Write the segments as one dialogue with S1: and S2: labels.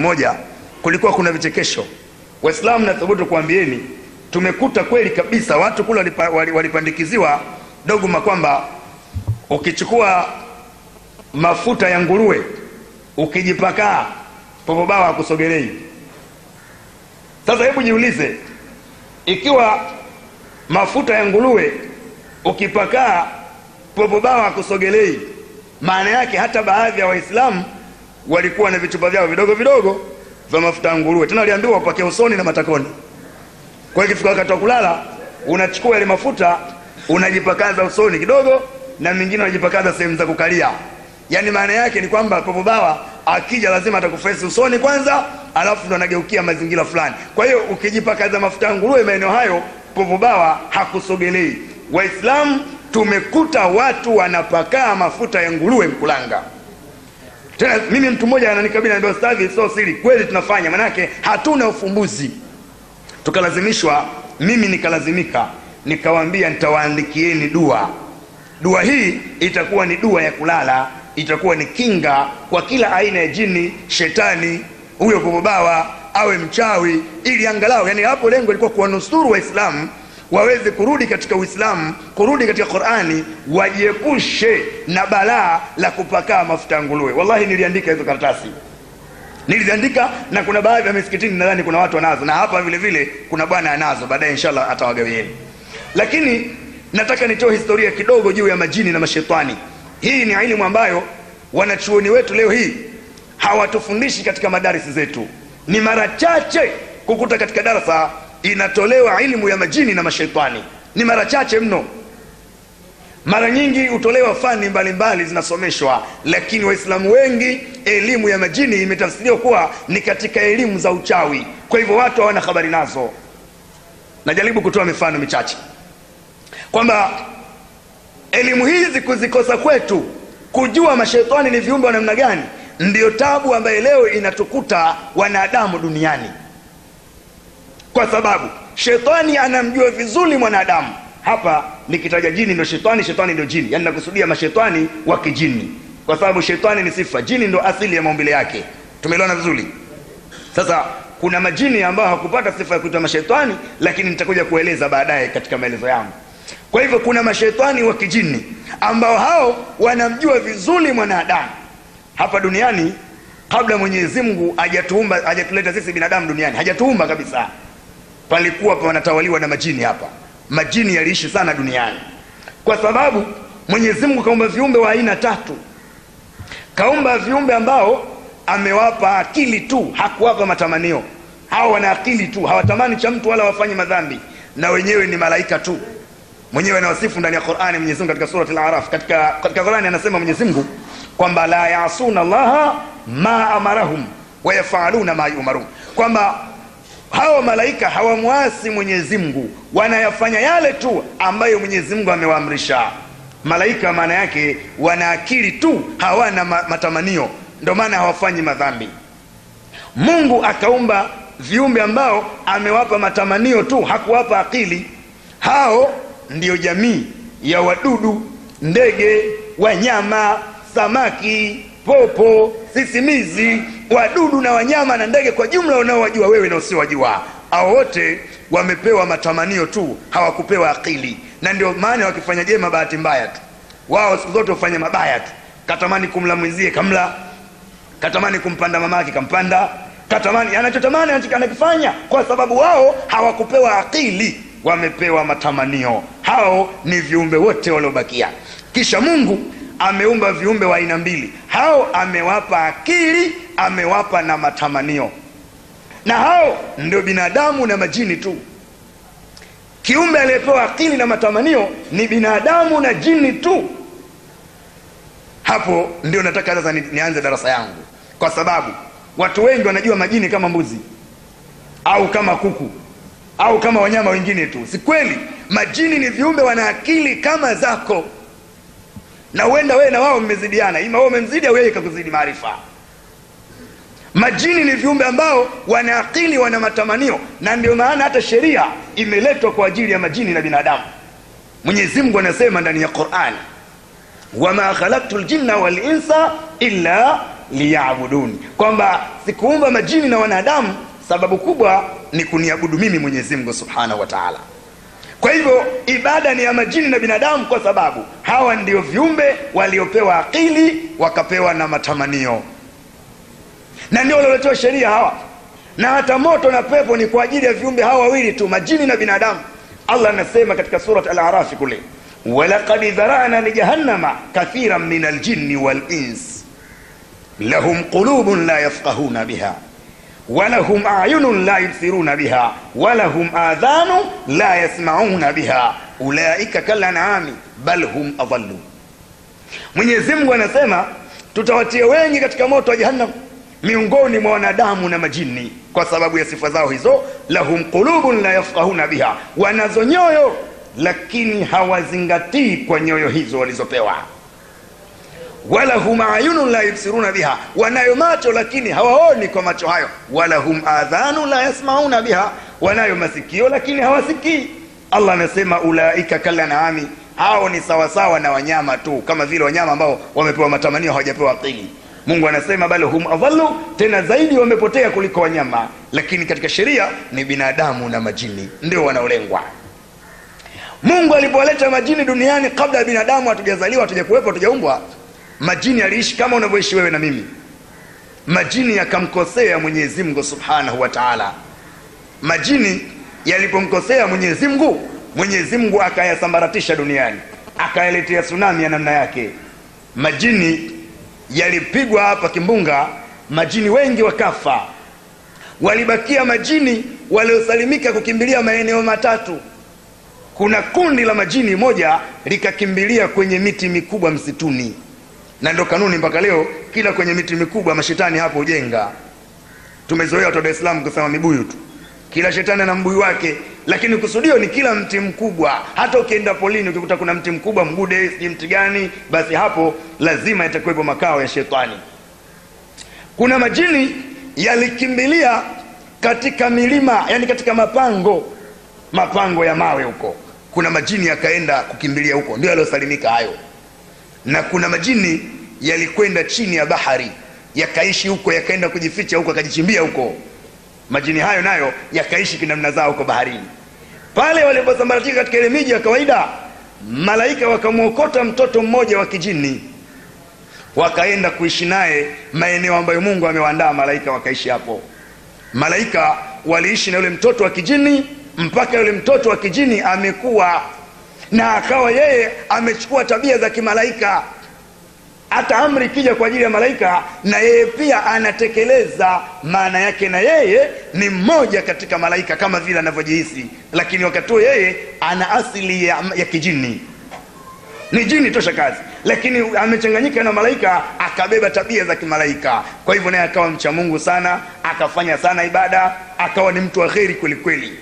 S1: moja kulikuwa kuna vichekesho waislamu nathubutu kuambieni tumekuta kweli kabisa watu kule walipa, wali- walipandikiziwa dogma kwamba ukichukua mafuta ya nguruwe ukijipakaa popobawa hakusogelei sasa hebu jiulize ikiwa mafuta ya nguruwe ukipakaa popobawa hakusogelei maana yake hata baadhi ya waislamu walikuwa na vichupa vyao vidogo vidogo vya mafuta ya nguruwe tena waliambiwa wapake usoni na matakoni kwa hiyo ikifika wakati wa kulala unachukua yale mafuta unajipakaza usoni kidogo na mingine unajipakaza sehemu za kukalia yaani maana yake ni kwamba popobawa akija lazima atakufesi usoni kwanza alafu ndo anageukia mazingira fulani kwa hiyo ukijipakaza mafuta ya nguruwe maeneo hayo popobawa hakusogelei waislamu tumekuta watu wanapakaa mafuta ya nguruwe mkulanga tena mimi mtu mmoja ananikabili anambia ustadhi sio siri kweli tunafanya manake hatuna ufumbuzi tukalazimishwa mimi nikalazimika nikawaambia nitawaandikieni dua dua hii itakuwa ni dua ya kulala itakuwa ni kinga kwa kila aina ya jini shetani huyo popobawa awe mchawi ili angalau yani hapo lengo ilikuwa kuwanusuru waislamu waweze kurudi katika uislamu kurudi katika qurani wajiepushe na balaa la kupakaa mafuta ya nguruwe wallahi niliandika hizo karatasi niliziandika na kuna baadhi ya misikitini nadhani kuna watu wanazo na hapa vile vile kuna bwana anazo baadaye inshallah atawagawieni lakini nataka nitoe historia kidogo juu ya majini na mashetani hii ni elimu ambayo wanachuoni wetu leo hii hawatufundishi katika madarisi zetu ni mara chache kukuta katika darasa inatolewa ilmu ya majini na mashetani ni mara chache mno mara nyingi hutolewa fani mbalimbali zinasomeshwa lakini waislamu wengi elimu ya majini imetafsiriwa kuwa ni katika elimu za uchawi kwa hivyo watu hawana habari nazo najaribu kutoa mifano michache kwamba elimu hizi kuzikosa kwetu kujua mashetani ni viumbe wa namna gani ndiyo tabu ambayo leo inatukuta wanadamu duniani kwa sababu shetani anamjua vizuri mwanadamu hapa nikitaja jini ndio shetani shetani ndio jini yaani nakusudia mashetani wa kijini kwa sababu shetani ni sifa jini ndo asili ya maumbile yake tumeelewana vizuri sasa kuna majini ambao hakupata sifa ya kuitwa mashetani lakini nitakuja kueleza baadaye katika maelezo yangu kwa hivyo kuna mashetani wa kijini ambao hao wanamjua vizuri mwanadamu hapa duniani kabla mwenyezi mungu hajatuumba hajatuleta sisi binadamu duniani hajatuumba kabisa palikuwa panatawaliwa na majini hapa majini yaliishi sana duniani kwa sababu mwenyezi mungu kaumba viumbe wa aina tatu kaumba viumbe ambao amewapa akili tu hakuwapa matamanio hawa wana akili tu hawatamani cha mtu wala wafanyi madhambi na wenyewe ni malaika tu mwenyewe anawasifu ndani ya qurani mwenyezi mungu katika surat al-araf katika, katika qurani anasema mwenyezi mungu kwamba la yasuna llaha ma amarahum wayafaluna ma yumarun kwamba hawa malaika hawamwasi mwenyezi mungu wanayafanya yale tu ambayo mwenyezi mungu amewaamrisha malaika maana yake wana akili tu hawana ma- matamanio ndio maana hawafanyi madhambi mungu akaumba viumbe ambao amewapa matamanio tu hakuwapa akili hao ndiyo jamii ya wadudu ndege wanyama samaki popo sisimizi wadudu na wanyama na ndege kwa jumla unaowajua wewe na usiowajua hao wote wamepewa matamanio tu hawakupewa akili na ndio maana wakifanya jema bahati mbaya tu wao siku zote hufanya mabaya tu katamani kumla mwenzie kamla katamani kumpanda mamake kampanda katamani anachotamani anacho- anakifanya kwa sababu wao hawakupewa akili wamepewa matamanio hao ni viumbe wote waliobakia kisha mungu ameumba viumbe wa aina mbili hao amewapa akili amewapa na matamanio na hao ndio binadamu na majini tu kiumbe aliyepewa akili na matamanio ni binadamu na jini tu hapo ndio nataka sasa ni, nianze darasa yangu kwa sababu watu wengi wanajua majini kama mbuzi au kama kuku au kama wanyama wengine tu si kweli majini ni viumbe wana akili kama zako na huenda wewe na wao mmezidiana ima wewe umemzidi au yeye kakuzidi maarifa majini ni viumbe ambao wana akili wana matamanio na ndio maana hata sheria imeletwa kwa ajili ya majini na binadamu mwenyezi mungu anasema ndani ya qurani wama khalaktu ljinna walinsa illa liyabuduni kwamba sikuumba majini na wanadamu sababu kubwa ni kuniabudu mimi mwenyezi mungu subhanahu wa taala kwa hivyo ibada ni ya majini na binadamu kwa sababu hawa ndio viumbe waliopewa akili wakapewa na matamanio na ndio walioletewa sheria hawa na hata moto na pepo ni kwa ajili ya viumbe hawa wawili tu majini na binadamu allah anasema katika surat al-arafi kule walaqad dharana lijahannama kathiran min aljinni walins lahum qulubun la yafqahuna biha ولهم أعين لا يبصرون بها ولهم آذان لا يسمعون بها أولئك كالأنعام بل هم أضل Mwenyezi Mungu anasema tutawatia wengi katika moto wa jahannam miongoni mwa wanadamu na majini kwa sababu ya sifa zao hizo lahum qulubun la yafqahuna biha wanazo nyoyo lakini hawazingatii kwa nyoyo hizo walizopewa wala hum ayunun la yubsiruna biha, wanayo macho lakini hawaoni kwa macho hayo. Wala hum adhanu la yasmauna biha, wanayo masikio lakini hawasikii. Allah anasema ulaika kalanami, hao ni sawasawa na wanyama tu, kama vile wanyama ambao wamepewa matamanio hawajapewa akili. Mungu anasema bal hum adhallu, tena zaidi wamepotea kuliko wanyama, lakini katika sheria ni binadamu na majini ndio wanaolengwa. Mungu alipowaleta majini duniani kabla ya binadamu, hatujazaliwa, hatujakuwepo, hatujaumbwa majini aliishi kama unavyoishi wewe na mimi majini yakamkosea mwenyezi mungu subhanahu wa taala majini yalipomkosea mwenyezi mungu mwenyezi mungu akayasambaratisha duniani akayaletea tsunami ya namna yake majini yalipigwa hapa kimbunga majini wengi wakafa walibakia majini waliosalimika kukimbilia maeneo matatu kuna kundi la majini moja likakimbilia kwenye miti mikubwa msituni na ndo kanuni mpaka leo kila kwenye miti mikubwa mashetani hapo hujenga tumezoea watu wa dar es salaam kusema mibuyu tu kila shetani ana mbuyu wake lakini kusudio ni kila mti mkubwa hata ukienda polini ukikuta kuna mti mkubwa mgude sijui mti gani basi hapo lazima itakuwepo makao ya shetani kuna majini yalikimbilia katika milima yani katika mapango mapango ya mawe huko kuna majini yakaenda kukimbilia huko ndio yaliyosalimika hayo na kuna majini yalikwenda chini ya bahari yakaishi huko yakaenda kujificha huko akajichimbia huko majini hayo nayo yakaishi kinamna zao huko baharini pale waliposambaratika katika ile miji ya kawaida malaika wakamwokota mtoto mmoja wa kijini wakaenda kuishi naye maeneo ambayo mungu amewaandaa malaika wakaishi hapo malaika waliishi na yule mtoto wa kijini mpaka yule mtoto wa kijini amekuwa na akawa yeye amechukua tabia za kimalaika hata amri ikija kwa ajili ya malaika na yeye pia anatekeleza maana yake na yeye ni mmoja katika malaika kama vile anavyojihisi lakini wakati huo yeye ana asili ya, ya kijini ni jini tosha kazi lakini amechanganyika na malaika akabeba tabia za kimalaika kwa hivyo naye akawa mcha mungu sana akafanya sana ibada akawa ni mtu wa kheri kwelikweli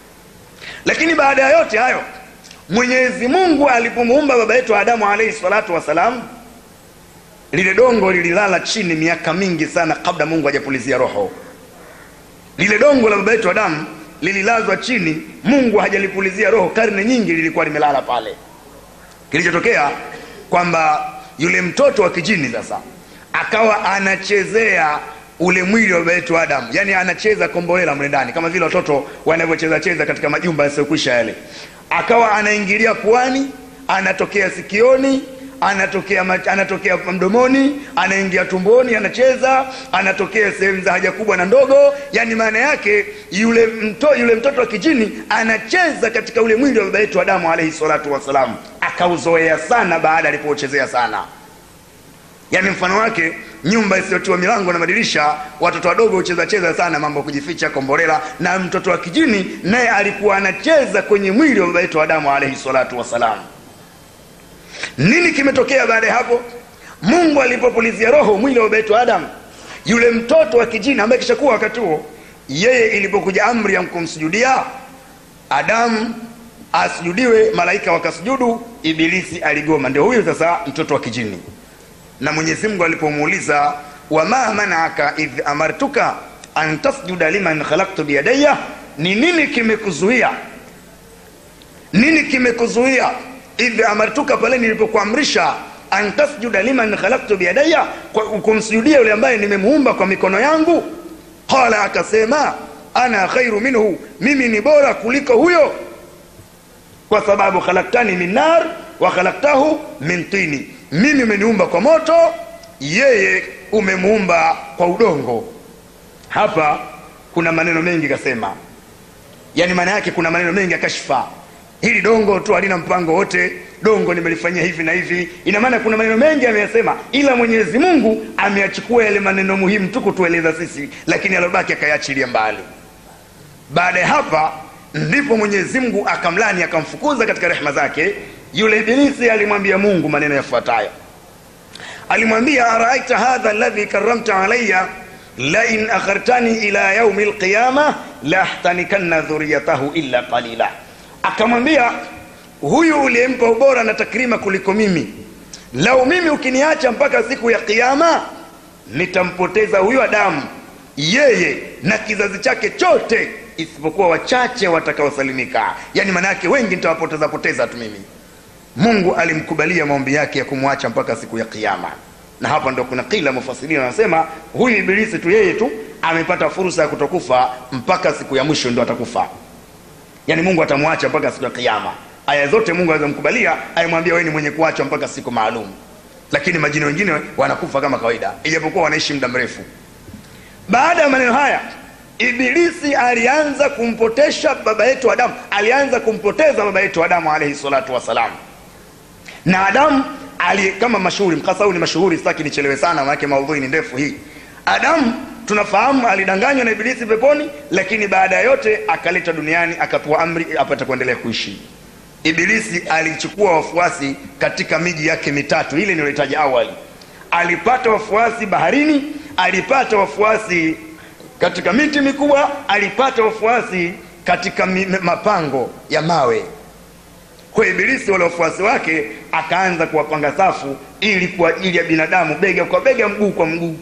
S1: lakini baada ya yote hayo mwenyezi mungu alipomuumba baba yetu adamu alaihi salatu wassalam lile dongo lililala chini miaka mingi sana kabla mungu hajapulizia roho lile dongo la baba yetu adamu lililazwa chini mungu hajalipulizia roho karne nyingi lilikuwa limelala pale kilichotokea kwamba yule mtoto wa kijini sasa akawa anachezea ule mwili wa baba yetu adamu yaani anacheza kombolela mle ndani kama vile watoto wanavyocheza cheza katika majumba yasiyokwisha yale akawa anaingilia puani anatokea sikioni anatokea mach, anatokea mdomoni anaingia tumboni anacheza anatokea sehemu za haja kubwa na ndogo yani maana yake yule, mto, yule mtoto wa kijini anacheza katika ule mwili wa baba yetu adamu alaihi salatu wassalam akauzoea sana baada alipouchezea sana yaani mfano wake nyumba isiyotiwa milango na madirisha watoto wadogo hucheza cheza sana mambo ya kujificha komborela na mtoto wa kijini naye alikuwa anacheza kwenye mwili wa baba yetu adamu alaihi salatu wassalam nini kimetokea baada ya hapo mungu alipopulizia roho mwili wa baba yetu adamu yule mtoto wa kijini ambaye kishakuwa wakati huo yeye ilipokuja amri ya kumsujudia adamu asujudiwe malaika wakasujudu ibilisi aligoma ndio huyu sasa mtoto wa kijini na mwenyezi mungu alipomuuliza wama manaaka idh amartuka an tasjuda liman khalaktu biyadaya ni nini kimekuzuia nini kimekuzuia idh amartuka pale nilipokuamrisha an tasjuda liman khalaqtu biyadaya kumsujudia yule ambaye nimemuumba kwa mikono yangu qala akasema ana khairu minhu mimi ni bora kuliko huyo kwa sababu khalaktani min nar wa khalaktahu min tini mimi umeniumba kwa moto yeye umemuumba kwa udongo hapa kuna maneno mengi kasema yaani maana yake kuna maneno mengi ya kashfa hili dongo tu halina mpango wote dongo nimelifanyia hivi na hivi ina maana kuna maneno mengi ameyasema ila mwenyezi mungu ameyachukua yale maneno muhimu tu kutueleza sisi lakini alobaki akayaachilia mbali baada ya hapa ndipo mwenyezi mungu akamlani akamfukuza katika rehema zake yule ibilisi alimwambia mungu maneno yafuatayo alimwambia araaita hadha alladhi karamta alaya lain akhartani ila yaumi lqiyama lahtanikanna dhuriyatahu illa qalila akamwambia huyu uliyempa ubora na takrima kuliko mimi lau mimi ukiniacha mpaka siku ya kiama nitampoteza huyu adamu yeye na kizazi chake chote isipokuwa wachache watakaosalimika yaani maana yake wengi nitawapoteza poteza tu mimi mungu alimkubalia maombi yake ya kumwacha mpaka siku ya kiama na hapa ndo kuna kila mufasirina anasema huyu ibilisi tu yeye tu amepata fursa ya kutokufa mpaka siku ya mwisho ndo atakufa yaani mungu atamwacha mpaka siku ya kiama aya zote mungu aweza mkubalia aimwambia wewe ni mwenye kuachwa mpaka siku maalum lakini majini wengine wanakufa kama kawaida ijapokuwa wanaishi muda mrefu baada ya maneno haya ibilisi alianza kumpotesha baba yetu adamu alianza kumpoteza baba yetu adamu alaihi salatu wassalam na adamu ali kama mashuhuri mkasa huu ni mashuhuri sitaki nichelewe sana manake maudhui ni ndefu hii adamu tunafahamu alidanganywa na ibilisi peponi lakini baada ya yote akaleta duniani akapewa amri apate kuendelea kuishi ibilisi alichukua wafuasi katika miji yake mitatu ile niliyotaja awali alipata wafuasi baharini alipata wafuasi katika miti mikubwa alipata wafuasi katika mi, mapango ya mawe kwa ibilisi wale wafuasi wake akaanza kuwapanga safu ili kwa ajili ya binadamu bega kwa bega mguu kwa mguu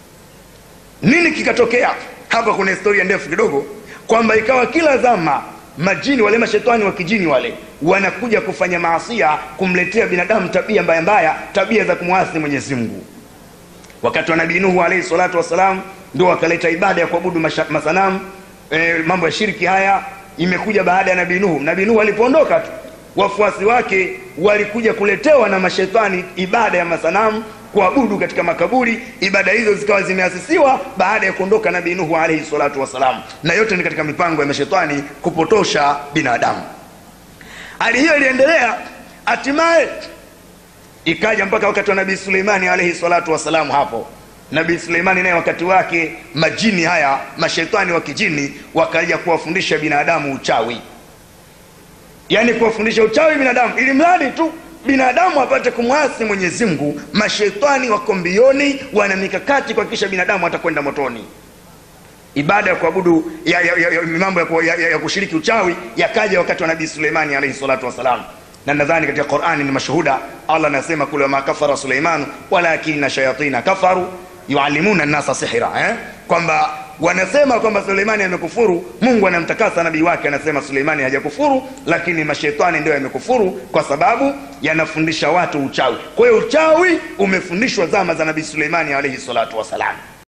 S1: nini kikatokea hapa kuna historia ndefu kidogo kwamba ikawa kila zama majini wale mashetani wa kijini wale wanakuja kufanya maasia kumletea binadamu tabia mbaya mbaya tabia za kumwasi mwenyezi mungu wakati wa nabii nuhu alaihi salatu wassalam ndio wakaleta ibada ya kuabudu masanamu e, mambo ya shirki haya imekuja baada ya nabii nuhu nabii nuhu alipoondoka tu wafuasi wake walikuja kuletewa na mashetani ibada ya masanamu kuabudu katika makaburi ibada hizo zikawa zimeasisiwa baada ya kuondoka nabii nuhu alaihi salatu wassalam na yote ni katika mipango ya mashetani kupotosha binadamu hali hiyo iliendelea hatimaye ikaja mpaka wakati wa nabii suleimani alaihi salatu wassalamu hapo nabii suleimani naye wakati wake majini haya mashetani wa kijini wakaja kuwafundisha binadamu uchawi yaani kuwafundisha uchawi binadamu ili mradi tu binadamu apate kumwasi mwenyezi mungu mashetani wako mbioni wana mikakati kuhakikisha binadamu atakwenda motoni ibada ya kuabudu ya, ya, ya, ya, mambo ya, ya, ya, ya kushiriki uchawi yakaja wakati wa nabii suleimani alaihi salatu wassalam na nadhani katika qurani ni mashuhuda allah anasema kule wama kafara suleimanu walakina shayatina kafaru yualimuna nnasa sihira eh? kwamba wanasema kwamba suleimani amekufuru mungu anamtakasa nabii wake anasema suleimani hajakufuru lakini mashetani ndio yamekufuru kwa sababu yanafundisha watu uchawi kwa hiyo uchawi umefundishwa zama za nabii suleimani alaihi salatu wassalam